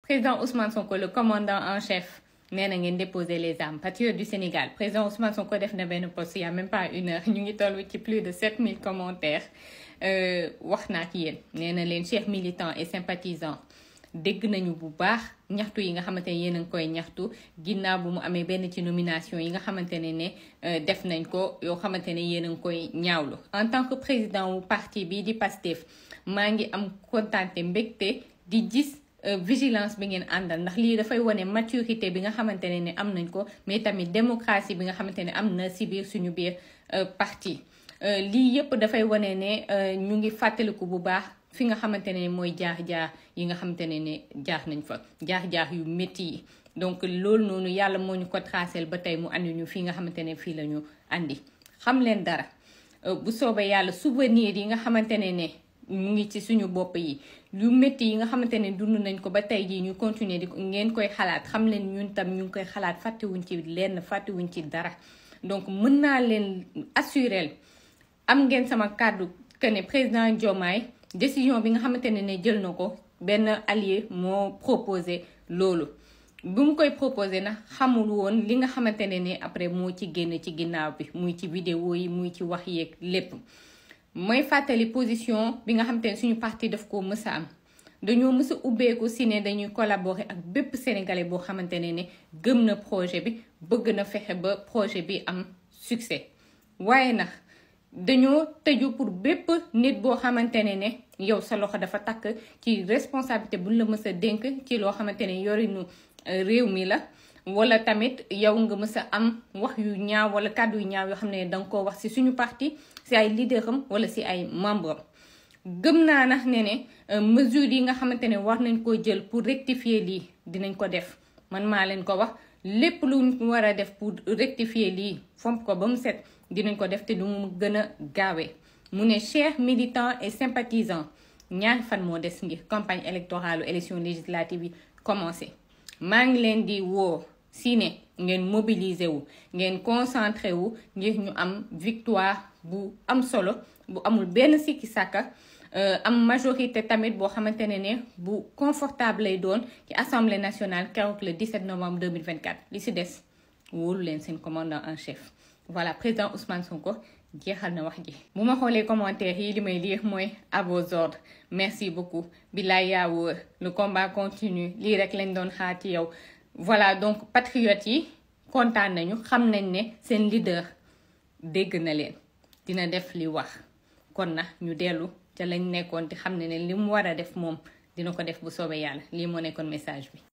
président Ousmane Sonko le commandant en chef nee na ngeen déposer les armes patriote du Sénégal président Ousmane Sonko def na benn post il y a même pas une heure ñu ngi toll ci plus de 7000 commentaires wax naa ak yéen nee na leen chers militants et sympathisants dégg nañu bu baax ñaxtu yi nga xamante ne yéen a ngi koy ñaxtu ginnaaw bu mu amee benn ci nomination yi nga xamante ne ne def nañ ko yoo xamante ne yéen a ngi koy ñaawlu en tant que président wu parti bi di PASTEF maa ngi am kontaante mbégte di gis vigilance bi ngeen àndal ndax lii dafay wane maturité bi nga xamante ne ne am nañ ko mais tamit démocratie bi nga xamante ne am na si biir suñu biir parti lii yëpp dafay wane ne ñu ngi fàttaliku bu baax fi nga xamante ne mooy jaax-jaax yi nga xamante ne ne jaax nañ fa jaax-jaax yu métti yi donc loolu noonu yàlla moo ñu ko tracel ba tey mu andi ñu fii nga xamante ne fii la ñu andi xam leen dara bu soobee yàlla souvenir yi nga xamante ne ne mu ngi ci suñu bopp yi lu métti yi nga xamante ne dund nañ ko ba tey jii ñu continuer di ngeen koy xalaat xam leen ñun tam ñu ngi koy xalaat fàttewuñ ci lenn fàttewuñ ci dara donc mën naa leen assurer am ngeen sama kàddu que ne président Diomaye décision bi nga xamante ne ne jël na ko benn allié moo proposé loolu bu mu koy proposé nag xamul woon li nga xamante ne ne après moo ci génn ci ginnaaw bi muy ci vidéo yi muy ci wax yeeg lépp mooy fàttali position bi nga xamante ne suñu parti daf ko mës a am dañoo mës a ubbeeku si ne dañuy collaborer ak bépp sénégalais boo xamante ne ne gëm na projet bi bëgg na fexe ba projet bi am succès waaye nag dañoo tëju pour bépp nit boo xamante ne ne yow sa loxo dafa takk ci responsabilité buñ la mës a dénk ci loo xamante ne yorinu réew mi la wala tamit yow nga mës a am wax yu ñaaw wala kàddu yu ñaaw yoo xam ne danga koo wax ci suñu parti ci ay leader am wala ci ay membre am gëm naa nag ne ne mesures yi nga xamante ne war nañ koo jël pour rectifier lii dinañ ko def man maa leen ko wax lépp lu war a def pour rectifier lii fomp ko ba mu set dinañ ko def te du mu gën a gaawee mu ne chers militants et sympathisants ñaari fan moo des ngir campagne électorale élection législative yi commencé maa ngi leen di woo si ne ngeen mobiliser wu ngeen concentré wu ngir ñu am victoire bu am solo bu amul benn sikki sàkka am majorité tamit boo xamante ne ne bu confortable lay doon ci assemblée nationale keroog le 17 novembre 2024 li si des wóolu leen seen commandant en chef voilà président Ousmane Sonko jeexal na wax ji bu ma xoolee commentaire yi li may lire mooy à vos ordres merci beaucoup bilaay yaa wóor le combat continue lii rek lañ doon xaar ci yow voilà donc patriotes yi kontaan nañu xam nañ ne seen leader dégg na leen dina def li wax kon na ñu dellu ca lañ nekkoon te xam ne ne li mu war a def moom dina ko def bu soobee yàlla lii moo nekkoon message bi